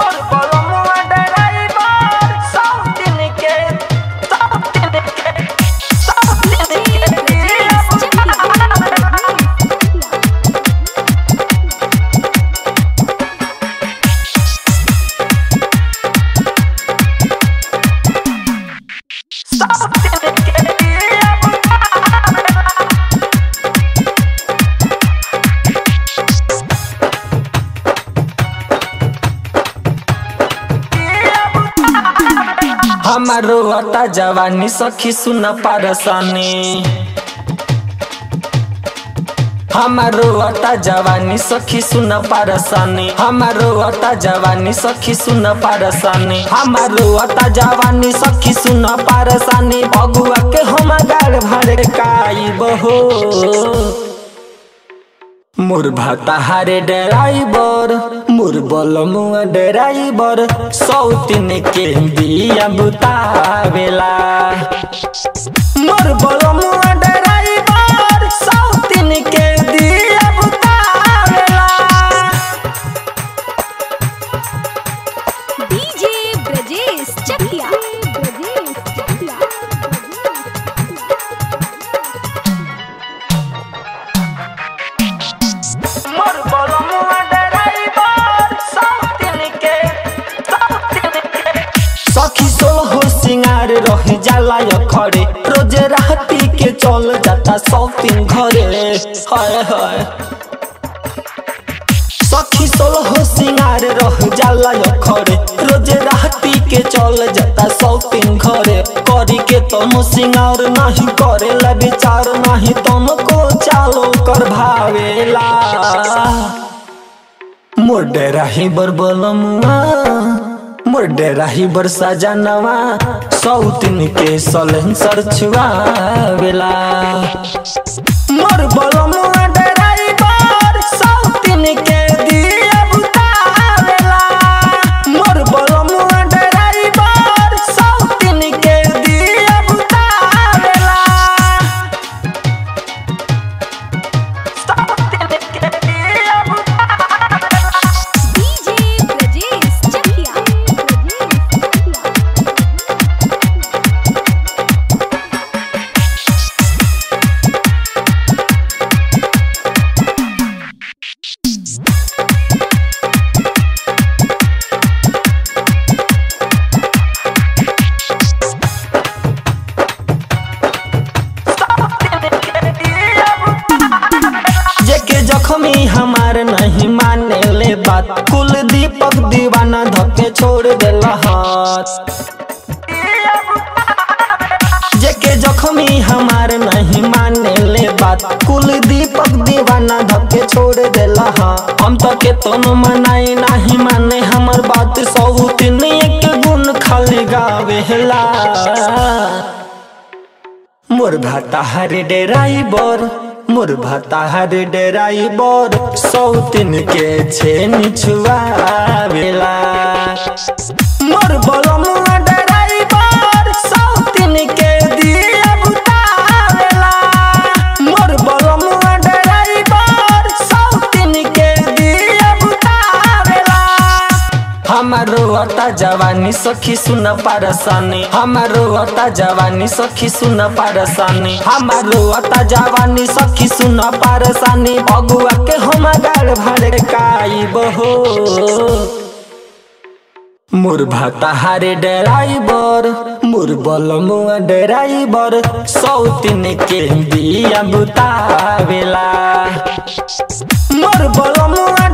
मोर बलमुआ ड्राइवर सौतिन के सौतिन के सौतिन के दिया बुतावेला सौतिन के दिया बुतावेला हमारो अता जवानी सखी सुन पारसानी हमारो अता जवानी सखी सुन पारसानी हमारो अता जवानी सखी सुन पारसानी हमारो अता जवानी सखी सुन पारसानी बगुआ के हम गाड़ भर काई बहो मोर भाताहारे ड्राइवर मोर बलमुआ ड्राइवर सौतिन के बिया बुतावेला मोर बलमुआ ड्राइवर सौतिन के दिया बुतावेला डीजे ब्रजेश चकिया ब्रजेश चकिया मोर बलमुआ ड्राइवर सौतिन के सौतिन के सखी सोहो सिंगार रह जाला यो खड़े रोजे राती के चल जाता सौतिन घरे हाय हाय सखी सोलहो सिंगार रह जाला यो खड़े रोजे राती के चल जाता सौतिन घरे करी के तम सिंगार नहीं करेला विचार नहीं तम को चालो कर भावेला मोर डेराही बर बलमुआ मोर डेराही बर सजनवा सौतिन के सलेंसर छुआवेला मोर बलमुआ ड्राइवर सौतिन के दिया बुतावेला मोर बलमुआ ड्राइवर सौतिन के दिया बुतावेला सौतिन के दिया बुतावेला डीजे ब्रजेश चकिया ब्रजेश चकिया जेके जख्मी हमार नहीं माने ले बात कुल दीपक दीवाना धके छोड़ देला हाथ जेके जख्मी हमार नहीं माने ले बात कुल दीपक दीवाना धके छोड़ देला हाँ हम तो के तोनो मनाई नहीं माने हमर बात सब तीन एक गुण खाली गावेला मोर भाताहार डेराइबर मोर भाताहार डेराइबर सौतिन के छेन छुआवेला मोर बलमुआ डेराइबर सौतिन के दिया बुतावेला मोर बलमुआ डेराइबर सौतिन के दिया बुतावेला हमारो अता जवानी सखी सुन पारसानी हमारो अता जवानी सखी सुन पारसानी हमारो अता जवानी सखी सुन पारसानी बगुआ के हम गाड़ भर काई बहो मोर भाताहारे ड्राइवर मोर बलमुआ ड्राइवर सौतिन के बिया बुतावेला मोर बलमुआ